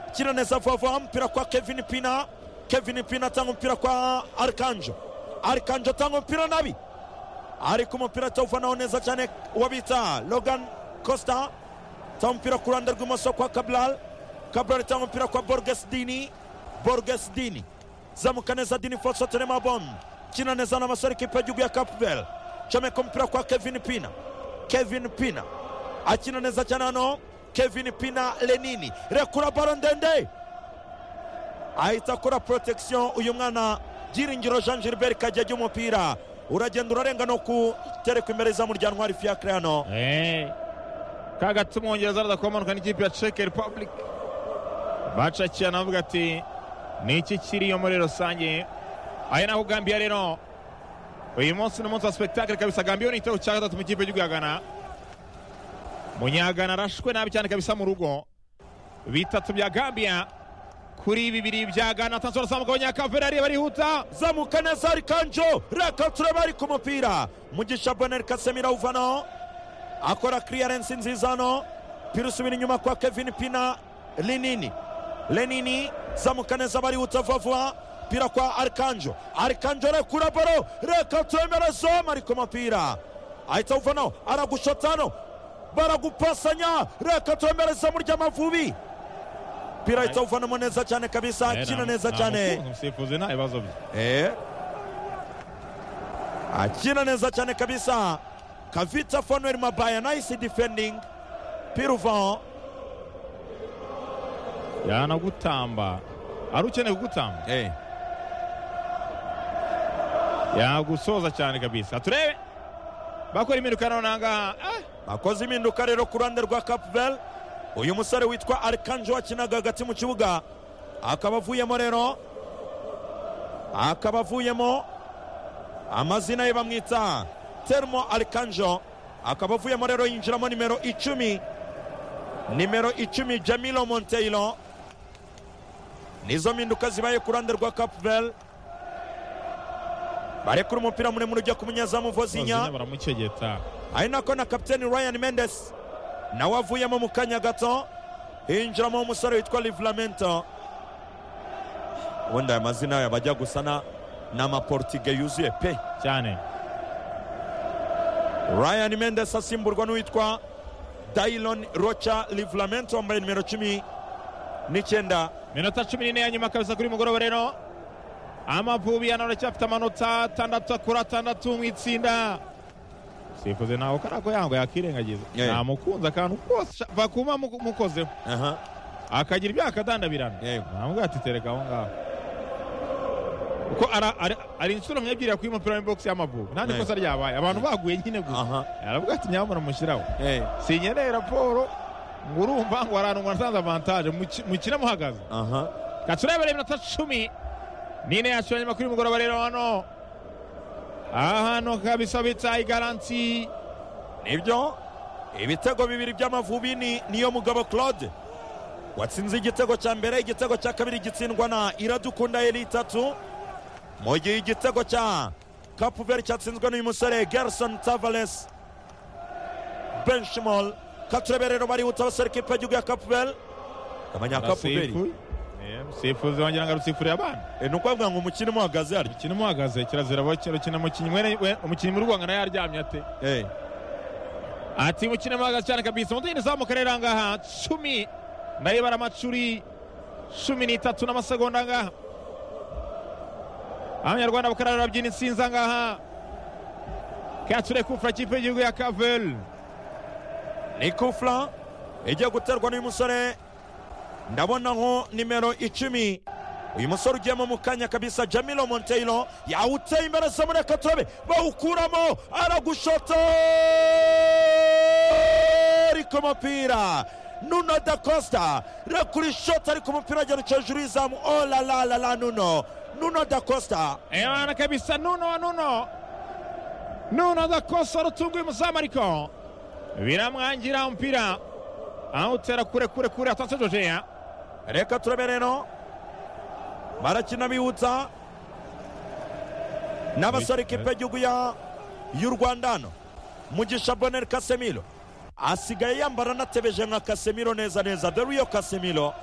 akira neza vuba vuba umupira kwa kevin pina kevin pina atanga umupira kwa arikanjo arikanjo atanga umupira nabi ariko umupira atawufanaho neza cyane uwo bita logan costa atanga umupira ku ruhande rw'imoso kwa kabral kabral atanga umupira kwa borgesidini borgesidini zamuka neza dini foso terema bon kina neza n'abasore kipe y'igihugu ya kapubel comeka umupira kwa kevin pina kevin pina akina neza cyane hano kevin pina lenini rekura baro ndende ahita akora protection uyu mwana byiringiro jean gilbert kajya ajya umupira uragenda urarenga no kutereka imbere za muryango hari fiacre hano ka gati umwongereza araza kumanuka n'ikipe ya ceke repubulika bacakiye anavuga ati ni iki kiriyo muri rusange aya naho gambiya rero uyu munsi ni umunsi wa sipegitakire kabisa gambiya ni igitego cya gatatu mu kipe y'igihugu ya gana munyagana arashwe nabi cyane kabisa mu rugo bitatu bya gambiya kuri bibiri bya gana tanzora zamuka abanyakavera ariyo barihuta zamuka neza arikanjo rekatura bari ku mupira mugisha boneri kasemira uvanaho akora clearance nziza hano pirusubira inyuma kwa kevin pina linini lenini zamuka neza barihuta vuba vuba pira kwa arikanjo arikanjo rekura baro rekatura imbere zoma ari ku mupira ahita uvanaho aragushota hano baragupasanya rekatura imbere za muryamavubi pira ahita uvanamo neza cyane kabisa akina neza cyane umusifuzi nta bibazo bye Eh. akina neza cyane kabisa kavita fanuel mabaya nice defending piruvan yanagutamba ari ukeneye kugutamba yagusoza cyane kabisa turebe bakora impinduka none ahangaha Ah! bakoze impinduka rero ku ruhande rwa capvel uyu musore witwa arikanjo wakinaga hagati mu kibuga akaba avuyemo rero akaba avuyemo amazina ye bamwita termo arikanjo akaba avuyemo rero yinjiramo nimero icumi nimero icumi jamilo monteiro nizo mpinduka zibaye ku ruhande rwa capvel barekura umupira muremure ujya ku munyezamu vozinya Zina baramukegeta ari nako na kapiteni ryan mendes nawe avuyemo mu kanya gato hinjiramo umusore witwa livramento ubundi aya mazina yabo ajya gusa na ni amaportige yuzuye pe cyane ryan mendes asimburwa n'uwitwa dayilon rocha livramento wambaye nimero cumi n'icyenda minota cumi n'ine ya nyuma kabisa kuri mugoroba rero amavubi yanone aracyafite amanota atandatu akura atandatu mu itsinda sifuze ntawe kariya ko yanga yakirengagiza Eh. namukunze akantu kose va kuba muko- mukozeho aha akagira ibyaha akadandabirana Yego. namubwira ati tereka aho ngaho kuko ara- ari- ari inshuro nk'ebyiri yakwiye umupira w'imbogisi y'amavubi nta Yego. n'ikosa ryabaye abantu baguye nyine gusa aha aravuga ati nyabona mushyiraho eh, sinkeneye raporo ngo urumva ngo haranu ngo nasanze avantaje mukina muhagaze aha katurebere iminota cumi n'ine yacu ya nyuma kuri mugoroba rero hano ahantu kabisa bita igaranti nibyo ibitego bibiri by'amavubi ni niyo mugabo claude watsinze igitego cya mbere igitego cya kabiri gitsindwa na iradukunda yari itatu mu gihe igitego cya kapuveri cyatsinzwe n'uyu musore gerson tavares benchimol katurebe rero barihuta abasore ikipe y'igihugu ya kapuveri abanyakapuveri Rasifu- Eh, musifuzi wagira ngo arusifuriye abana ni ukuvuga ngo umukino umuhagaze hariya ukina umuhagaze kirazira bakira ukina umukinnyi mwene- we- umukinnyi muri rwanda nayo yaryamye ate Eh, ati umukino muhagaze cyane kabisa umuntu yindi zamuka rero ahangaha cumi nayo bara amacuri cumi n'itatu n'amasegonda ahangaha abanyarwanda bakarara babyina insinzi ahangaha kature kufura kipe y'igihugu ya kavel ni kufura igiye guterwa n'uyu musore ndabona nko nimero icumi uyu musore ugiyemo mu kanya kabisa jamilo monteiro yawuteye imbere samureka turabe bawukuramo aragushota ari ku mupira nuno da costa rekura ishota ari ku mupira agera uca hejuru y'izamu olalalala nuno nuno da costa ebana kabisa nuno nuno nuno adakosa rutunguye umuzamu ariko biramwangira umupira awutera kure kure kure atatse jojeya reka turabe rero barakina bihutsa n'abasore ikipe y'igihugu ya- y'u rwanda hano mugisha boneri kasemiro asigaye yambara anatebeje nka kasemiro neza neza dore iyo kasemiro